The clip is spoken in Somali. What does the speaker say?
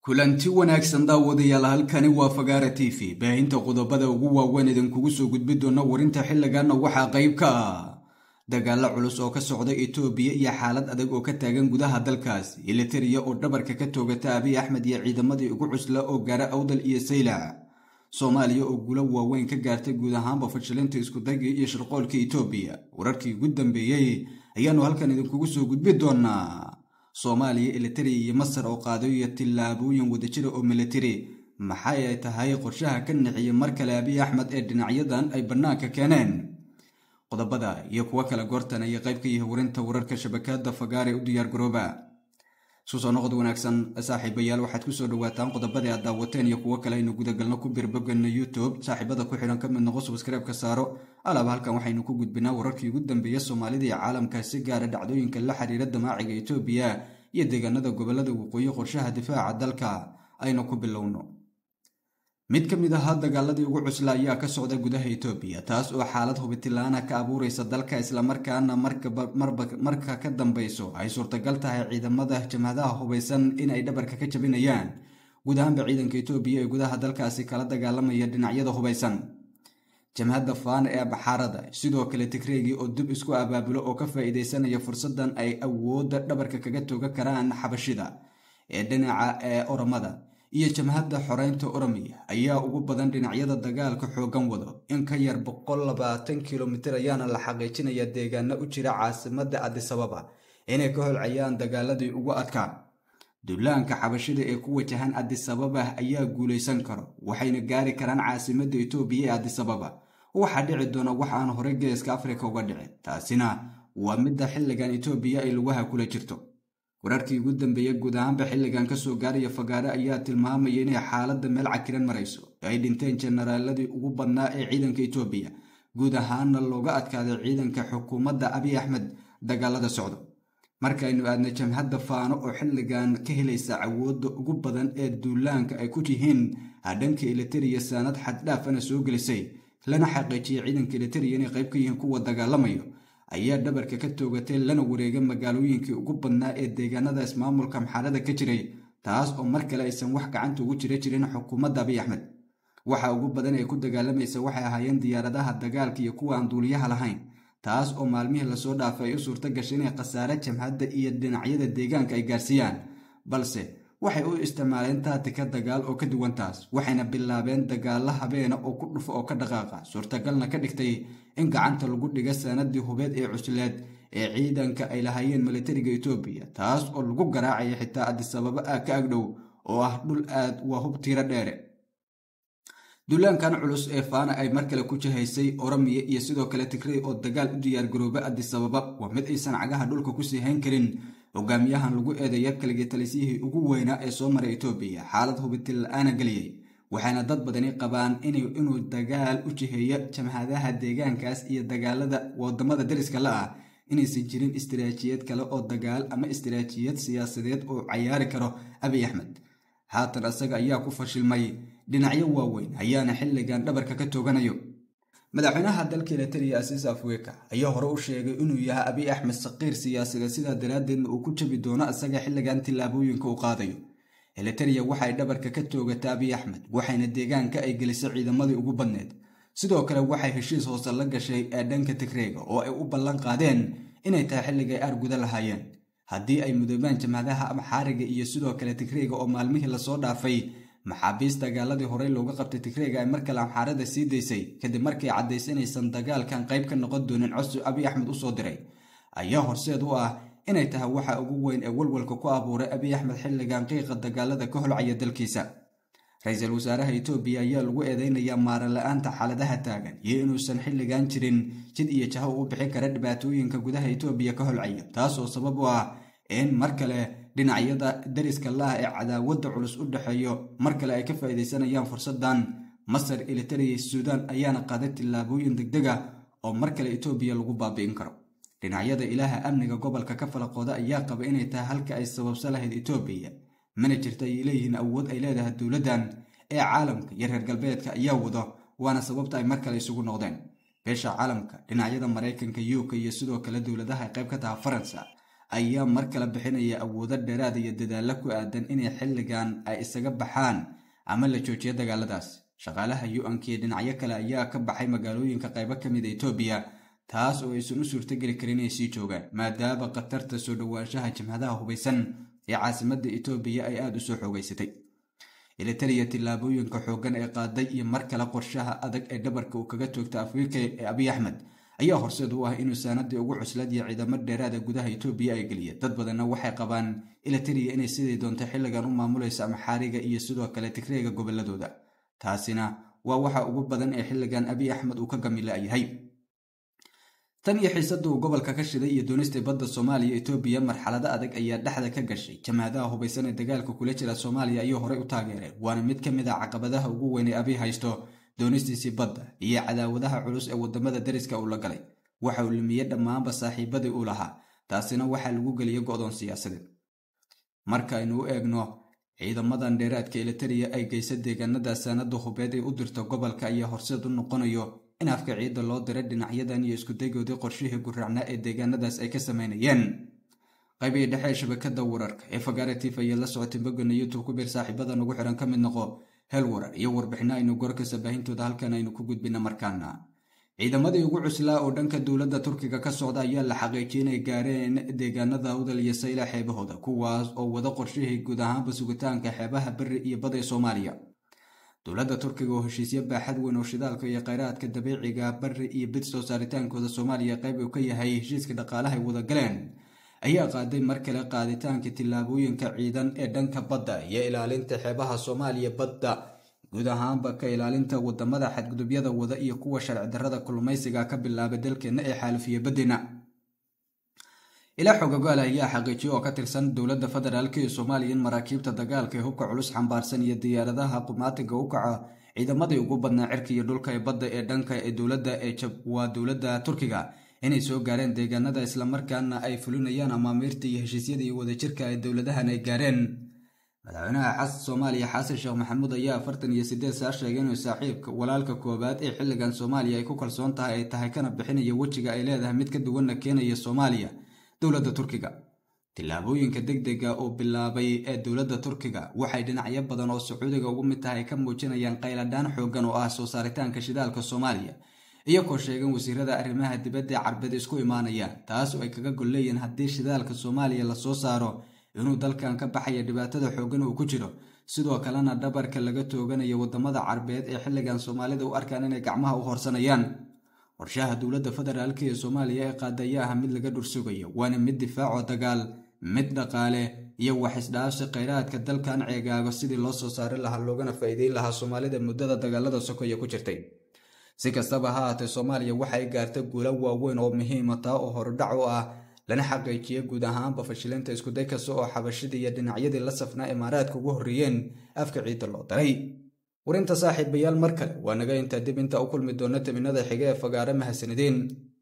kulanti wanaagsan daawadayaal halkani waa fagaara t v baahinta qodobada ugu waaweyn idinkugu soo gudbi doona warinta xilliganna waxaa qayb ka ah dagaalo culus oo ka socda etoobiya iyo xaalad adag oo ka taagan gudaha dalkaas ilitariya oo dhabarka ka toogata abiy axmed iyo ciidamadii ugu cusla oo gaara awdal iyo saylac soomaaliya oo gulo waaweyn ka gaartay guud ahaanba fashilinta iskudayga iyo shirqoolka etoobiya wararkii ugu dambeeyey ayaanu halkan idinkugu soo gudbi doonaa soomaaliya ilitari iyo masar oo qaadayo tillaabooyin wadajira oo militari maxay ay tahay qorshaha ka nixiyay mar kale abiy axmed ee dhinacyadan ay bannaanka keeneen qodobada iyo kuwo kale goortan ayay qayb ka yihi warinta wararka shabakada fagaare u diyaar garooba isku soo noqod wanaagsan saaxiibayaal waxaad kusoo dhawaataan qodobadii aad daawateen iyo kuwo kale aynu gudagalno ku birbogana youtube saaxiibada ku xidhan ka mid noqo subskreibka saaro alaaba halkan waxaynu ku gudbinaa wararkii ugu dambeeya soomaalida iyo caalamka si gaara dhacdooyinka la xiriira damaaciga etoobiya iyo deegaanada gobolada waqooyi qorshaha difaaca dalka aynu ku bilowno mid ka mid ahaa dagaaladii ugu cusla ayaa ka socda gudaha etoobiya taas oo xaalad hubitilaana ka abuureysa dalka islamarkaana marka ka dambeyso ay suurtagal tahay ciidamada jamhadaha hubeysan in ay dhabarka ka jabinayaan guud ahaanba ciidanka etoobiya ee gudaha dalkaasi kala dagaalamaya dhinacyada hubeysan jamhadda faana ee baxaarada sidoo kale tigreegii oo dib isku abaabulo oo ka faa-iideysanaya fursadan ay awoodda dhabarka kaga tooga karaan xabashida ee dhinaca ee oromada iyo jamhadda xoreynta oromiya ayaa ugu badan dhinacyada dagaalka xoogan wado in ka yar boqol labaatan kilomitir ayaana la xaqiijinaya deegaano u jira caasimada adisababa inay ka holcayaan dagaaladii ugu adkaa duulaanka xabashida ee ku wajahan adisababa ayaa guulaysan karo waxayna gaari karaan caasimada etoobiya ee adisababa waxaa dhici doona wax aan horey geeska afrika uga dhicin taasina waa midda xilligan etoobiya ay lugaha kula jirto wararkii ugu dambeeya guud ahaanba xilligan kasoo gaaraya fagaare ayaa tilmaamaya inay xaaladda meel cakiran marayso ay dhinteen jenaraaladii ugu badnaa ee ciidanka etoobiya guud ahaana looga adkaaday ciidanka xukuumadda abiy axmed dagaalada socdo markaynu aadna jamhadda faano oo xilligan ka helaysa awoodda ugu badan ee duulaanka ay ku yihiin hadhanka elitariya saanad xaddhaafana soo gelisay lana xaqiijiyay ciidanka elitariya inay qayb ka yihiin kuwa dagaalamayo ayaa dhabarka ka toogatay lana wareegay magaalooyinkii ugu badnaa ee deegaanada ismaamulka maxaarada ka jiray taas oo mar kale aysan wax gacanta ugu jira jirin xukuumadda abiy axmed waxa ugu badan ee ku dagaalamaysa waxay ahaayeen diyaaradaha dagaalka iyo kuwa aan duuliyaha lahayn taas oo maalmihii lasoo dhaafay ay u suurto gashay inay khasaare jamhadda iyo dhinacyada deegaanka ay gaarsiiyaan balse waxay u isticmaaleen taatika dagaal oo ka duwan taas waxayna bilaabeen dagaalo habeena oo ku dhufo oo ka dhaqaaqa suurtagalna ka dhigtay in gacanta lagu dhiga sanadii hubeed ee cusleed ee ciidanka ay lahaayeen militariga etoobiya taas oo lagu garaacaya xitaa adisababa ah ka agdhow oo ah dhul aad waa hub tiiro dheere duulaankan culus ee faana ay mar kale ku jihaysay oromiya iyo sidoo kale tigrey oo dagaal u diyaargarooba adisababa waa mid aysan cagaha dhulka kusii hayn karin hogaamiyahan lagu eedeeya kaligii talisiyihii ugu weynaa ee soo maray etoobiya xaalad hubitil la-aana geliyey waxayna dad badani qabaan inuu dagaal u jiheeyo jamhadaha deegaankaas iyo dagaalada wadamada dariska la ah inaysan jirin istiraatiijiyad kale oo dagaal ama istiraatiijiyad siyaasadeed oo cayaari karo abiy axmed haatan isaga ayaa ku fashilmay dhinacyo waaweyn ayaana xilligan dhabarka ka tooganayo madaxweynaha dalka elitariya asiis afweka ayaa hore u sheegay inuu yahay abiy axmed saqiir siyaasadeed sidaa daraaddeedna uu ku jabi doono isaga xilligan tillaabooyinka uu qaadayo elitariya waxay dhabarka ka toogata abiy axmed waxayna deegaanka ay gelisay ciidamadii ugu badneed sidoo kale waxay heshiis hoose la gashay ee dhanka tigreega oo ay u ballan qaadeen inay tahay xilligay aarguda lahaayeen haddii ay mudoobaan jamhadaha amxaariga iyo sidoo kale tigreega oo maalmihii lasoo dhaafay maxaabiist dagaaladii horey looga qabtay tigreega ay mar kale amxaarada sii daysay kadib markay caddaysay inaysan dagaalkan qayb ka noqon doonin codsi abiy axmed usoo diray ayaa horseed u ah inay tahay waxa ugu weyn ee walwalka ku abuuray abiy axmed xilligan qiiqa dagaalada ka holcaya dalkiisa ra-iisul wasaaraha etoobiya ayaa lagu eedeynayaa maara la-aanta xaaladaha taagan iyo inuusan xilligan jirin jid iyo jaho u bixin kara dhibaatooyinka gudaha etoobiya ka holcaya taas oo sabab u ah in mar kale dhinacyada dariska laah ee cadaawadda culus u dhexeeyo mar kale ay ka faa'iidaysanayaan fursadan masar elitariya suudaan ayaana qaaday tillaabooyin degdeg ah oo mar kale etoobiya lagu baabi'in karo dhinacyada ilaaha amniga gobolka ka falaqooda ayaa qaba inay tahay halka ay sababsa lahayd etoobiya mana jirta ay leeyihiin awood ay leedahay dowladdan ee caalamka iyo reer galbeedka ayaa wado waana sababta ay mar kale isugu noqdeen beesha caalamka dhinacyada maraykanka uk iyo sidoo kale dowladaha ay qayb ka taha faransa ayaa mar kale bixinaya awoodo dheeraad iyo dadaalo ku aadan inay xilligan ay isaga baxaan ama la joojiyo dagaaladaas shaqaalaha u-anka iyo dhinacyo kale ayaa ka baxay magaalooyinka qaybo ka mid a etoobiya taas oo aysan u suurtogeli karin inay sii joogaan maadaama khatarta soo dhowaanshaha jimhadaha hubaysan ee caasimadda etoobiya ay aada u soo xoogeysatay ilitariya tillaabooyinka xooggan ee qaaday iyo mar kale qorshaha adag ee dhabarka uu kaga toogta afrika ee abiy axmed ayaa horseed u ah inuu saanadii ugu cuslad iyo ciidamo dheeraada gudaha etoobiya ay geliya dad badanna waxay qabaan ilitariya inay sidii doonto xilligan u maamulaysa amaxaariga iyo sidoo kale tigreega goboladooda taasina waa waxa ugu badan ee xilligan abiy axmed uu ka gamila'yahay tan iyo xiisada uu gobolka ka shiday iyo doonista badda soomaaliya etoobiya marxalado adag ayaa dhexda ka gashay jamaadaha hubaysan ee dagaalka kula jira soomaaliya ayuu horey u taageereen waana mid ka mid a caqabadaha ugu weyn ee abiy haysto doonistiisii badda iyo cadaawadaha culus ee wadamada dariska uu la galay waxa uu lumiyey dhammaanba saaxiibadii uu lahaa taasina waxaa lagu geliyey go'doon siyaasadeed markaaynu u eegno ciidamadan dheeraadka elitariya ay geysa deegaanada saanada hubeed ee u dirta gobolka ayaa horseed u noqonayo in afka ciidda loo diray dhinacyadan iyo iskudagoodii qorshihii guraacnaa ee deegaanadaas ay ka sameynayeen qaybihii dhexe ee shabakada wararka ee fagaaratif ayaa la socotay bogana youtube ku bir saaxiibada nagu xiran ka mid noqo hel warar iyo warbixino aynu gorkasa baahintooda halkan aynu ku gudbina markaana ciidamadii ugu cuslaa oo dhanka dowladda turkiga ka socda ayaa la xaqiijiyay inay gaareen deegaanada awdal iyo sayla xeebahooda kuwaas oo wada qorshihii guud ahaanba sugitaanka xeebaha beri iyo bada ee soomaaliya dowladda turkiga oo heshiisyo baaxad weyn oo shidaalka iyo kheyraadka dabiiciga bari iyo bid soo saaritaankooda soomaaliya qayb uu ka yahay heshiiska dhaqaalaha ay wada galeen ayaa qaaday mar kale qaaditaanka tillaabooyinka ciidan ee dhanka badda iyo ilaalinta xeebaha soomaaliya badda guud ahaanba ka ilaalinta wadamada xadgudubyada wada iyo kuwa sharci darrada kulmaysiga ka bilaabay dalkeenna ee xaalifiya baddina ilaa xogogaal ayaa xaqiijiyo oo ka tirsan dowladda federaalk ee soomaaliya in maraakiibta dagaalka ee hubka culus xambaarsan iyo diyaaradaha qumaatiga u kaca ciidamadii ugu badnaa cirka iyo dhulka ee badda ee dhanka ee dowladda ee waa dowladda turkiga inay soo gaareen deegaanada islamarkaana ay fulinayaan amaamiirta iyo heshiisyada iyo wadajirka ee dowladahan ay gaareen madaxweynaha xas soomaaliya xasan sheekh maxamuud ayaa afartan iyo sideed saa sheegay inuu saaxiibka walaalka koowaad ee xilligan soomaaliya ay ku kalsoon tahay ay tahay kana bixinaya wejiga ay leedahay mid ka duwanna keenaya soomaaliya dowladda turkiga tillaabooyinka deg dega oo bilaabay ee dowladda turkiga waxay dhinacyo badan oo sacuudiga ugu mid tahay ka muujinayaan qayladhaan xoogan oo ah soo saaritaanka shidaalka soomaaliya iyagoo sheegan wasiirada arrimaha dibadda ee carbeed isku imaanayaan taas oo ay kaga gol leeyihiin haddii shidaalka soomaaliya lasoo saaro inuu dalkan ka baxaya dhibaatada xoogan uu ku jiro sidoo kalena dhabarka laga tooganayo wadamada carbeed ee xilligan soomaalida u arkaan inay gacmaha u horsanayaan qorshaha dowladda federaalk ee soomaaliya ee qaada ayaa ah mid laga dhursugayo waana mid difaacoo dagaal mid dhaqaale iyo wax isdhaafsi kheyraadka dalkan ceegaago sidii loo soo saari lahaa loogana faa'iideyn lahaa soomaalida muddada dagaalada sokoya ku jirtay si kastaba ha haatee soomaaliya waxay gaartay guulo waaweyn oo muhiima taa oo horudhac u ah lana xaqiijiya guud ahaanba fashilinta iskuday kasta oo xabashidii iyo dhinacyadii la safnaa imaaraadka ugu horreeyeen afka ciidda loo daray warinta saaxiibayaal mar kale waa naga intaa dib inta u kulmi doona taminada xiga ee fagaare mahadsanideen